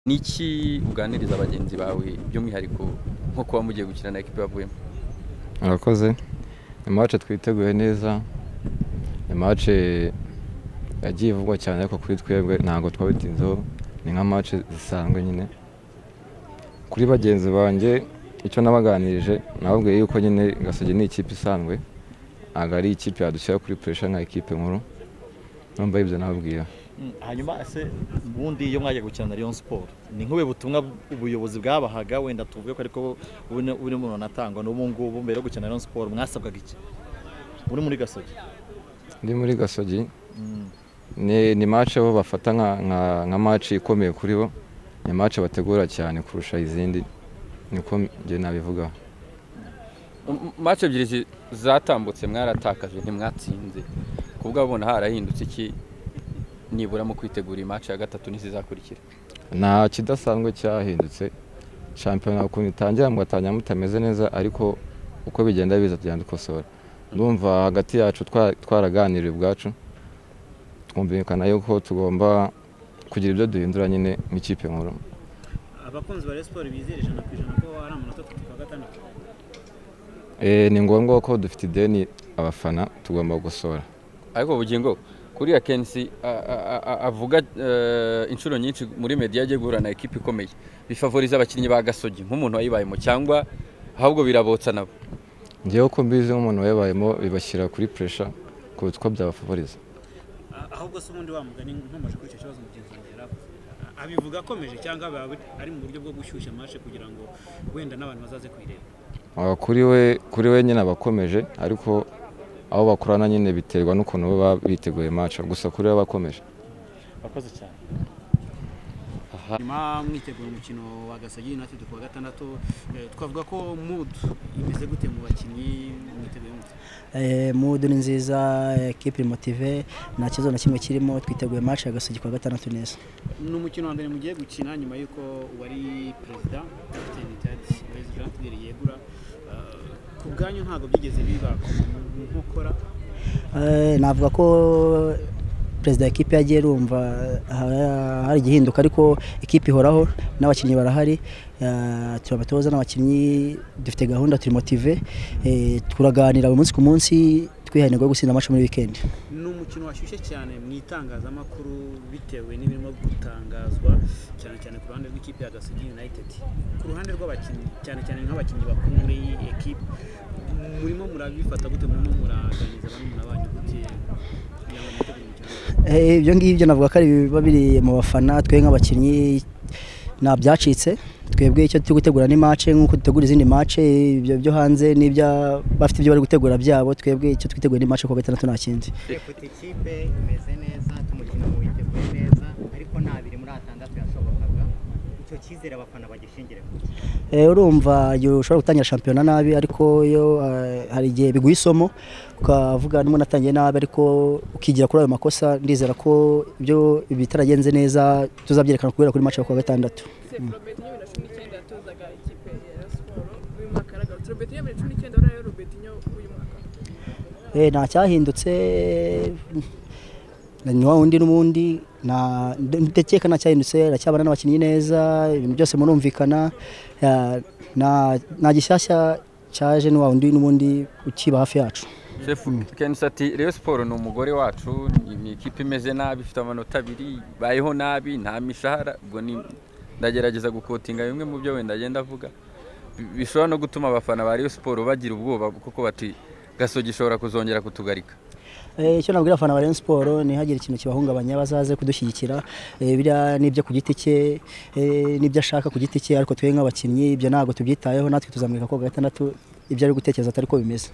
n'iki uganiriza bagenzi bawe by'umwihariko nko kuba mugiye gukina na ekipi bavuyemo murakoze ni mace twiteguye neza ni mace yagiye vuba cyane ariko kuri twebwe ntabwo twabitinzeho ni nka mace zisanzwe nyine kuri bagenzi banjye icyo nabaganirije nababwiye yuko nyine gasage ni ikipe isanzwe ntabwo ari ikipe yadushyira kuri puresha nka ekipe nkuru numva ibyo nababwira Mm, hanyuma ese ubundi iyo mwagiye gukina na Rayon Sport ni nk'ubu butumwa ubuyobozi bwabahaga wenda tuvuge ko ariko bune bune umuntu anatangwa n'ubu ngubu mbere yo gukina na Rayon Sport mwasabwaga iki muri muri gasogi ndi muri gasogi Mm, ni ni mace bo bafata nka nka nka mace ikomeye kuri bo ni mace bategura cyane kurusha izindi niko njye nabivugaho mace ebyiri zi- zatambutse mwaratakaje ntimwatsinze kubwo abona harahindutse iki nibura mu kwitegura iyi mace ya gatatu ntizizakurikira nta kidasanzwe cyahindutse shampiyona ukuntu itangira mugatangira mutameze neza ariko uko bigenda biza tugenda dukosora ndumva hagati yacu twa- twaraganiriye ubwacu twumvikana yuko tugomba kugira ibyo duhindura nyine nk'ikipe nkuru abakunzi ba Rayon Sport bizera ijana ku ijana ko ari amanota atatu kwa gatandatu Eh, ni ngombwa ko dufite ideni abafana tugomba gukosora ariko bugingo kuriya kensi a- a- a- a- avuga eh, inshuro nyinshi muri media yagiye guhura na ekipi ikomeye bifavoriza abakinnyi ba gasogi nk'umuntu wayibayemo cyangwa ahubwo birabotsa nabo ngewe ko mbizi nk'umuntu wayabayemo bibashyira kuri puresha kuruta uko byabafavoriza A- ahubwo se ubundi wa mugani nkomeje kuri icyo kibazo mugenzi wanjye yari avuze. A- abivuga akomeje cyangwa aba ari mu buryo bwo gushyushya amashe kugira ngo wenda n'abantu bazaze kuyireba Ah, kuri we kuri we nyine abakomeje ariko aho bakorana nyine biterwa n'ukuntu baba biteguye maca gusa kuri we abakomeje Abakoze cyane nyuma mwitegura umukino wa Gasagi United ku wa gatandatu eh, twavuga ko mood imeze gute mu bakinnyi mwiteguye mute Eh, mudu ni nziza eh, ekipe motive nta kibazo na kimwe kirimo twiteguye match ya Gasogi kuwa gatandatu neza ni umukino wa mbere mugiye gukina nyuma y'uko uwari perezida kapiteni tadi wezi jean yegura Eh, ku bwanyu ntabwo byigeze biba mu nkokora Eh, navuga ko perezida wa ekipe yagiye rumva ha- hari igihinduka ariko ekipe ihoraho n'abakinnyi barahari Eh, turi abatoza n'abakinnyi dufite gahunda turi motive Eh, turaganira buri munsi ku munsi twihaye intego yo gutsinda match muri weekend ni umukino washyushye cyane mu itangazamakuru bitewe n'ibirimo gutangazwa cyane cyane ku ruhande rw'ikipe ya gasogi united ku ruhande rw'abakinnyi cyane cyane nk'abakinnyi bakuru muri iyi ekipe murimo murabifata gute murimo muraganiriza barumuna banyu gute kugira ngo mwitegure umukino Eh, ibyo ngibyo navuga ko ari biba biri mu bafana twe nk'abakinnyi nta byacitse twebwe icyo turi gutegura ni mace nk'uko dutegura izindi mace ibyo byo hanze n'ibya bafite ibyo bari gutegura byabo twebwe icyo twiteguye ni mace kuwa gatandatu nta kindi dufite ikipe imeze neza tumukino witeguye neza ariko nta biri muri atandatu yashobokaga icyo cyizere abafana bagishingire ku ki? Eh, urumva igihe ushobora gutangira shampiyona nabi ariko iyo eh, hari igihe biguha isomo ukavuga n'umuntu atangiye nabi ariko ukigira kuri ayo makosa ndizera ko ibyo bitaragenze neza tuzabyerekana guhera kuri mace yo kuwa gatandatu Robertinho bibiri na cumi n'icyenda yatozaga ikipe ya Rayon Siporo uyu mwaka yaragarutse Robertinho bibiri na cumi n'icyenda uriya Robertinho uyu mwaka Eh, nta cyahindutse na ni wa wundi n'ubundi nta- nde- ndakeka nta cyahindutse aracyabana n'abakinnyi neza ibintu byose murumvikana eh, nta nta gishyashya cyaje ni wa wundi n'ubundi ukiba hafi yacu Chef Kensi ati Rayon Sport ni umugore wacu ni- ni ikipe imeze nabi ifite amanota abiri bayeho nabi nta mishahara ubwo ni ndagerageza gukotinga bimwe mu byo wenda agenda avuga Bi- bishobora no gutuma abafana ba Rayon Sport bagira ubwoba kuko bati Gasogi ishobora kuzongera kutugarika Eh, icyo nabwira abafana ba Rayon Sport ni hagire ikintu kibahungabanya bazaze kudushyigikira Eh, biriya ni ibyo ku giti cye eh, n'ibyo ashaka ku giti cye ariko twe nk'abakinnyi ibyo ntabwo tubyitayeho natwe tuzamurika kuwa gatandatu ibyo ari gutekereza atari ko bimeze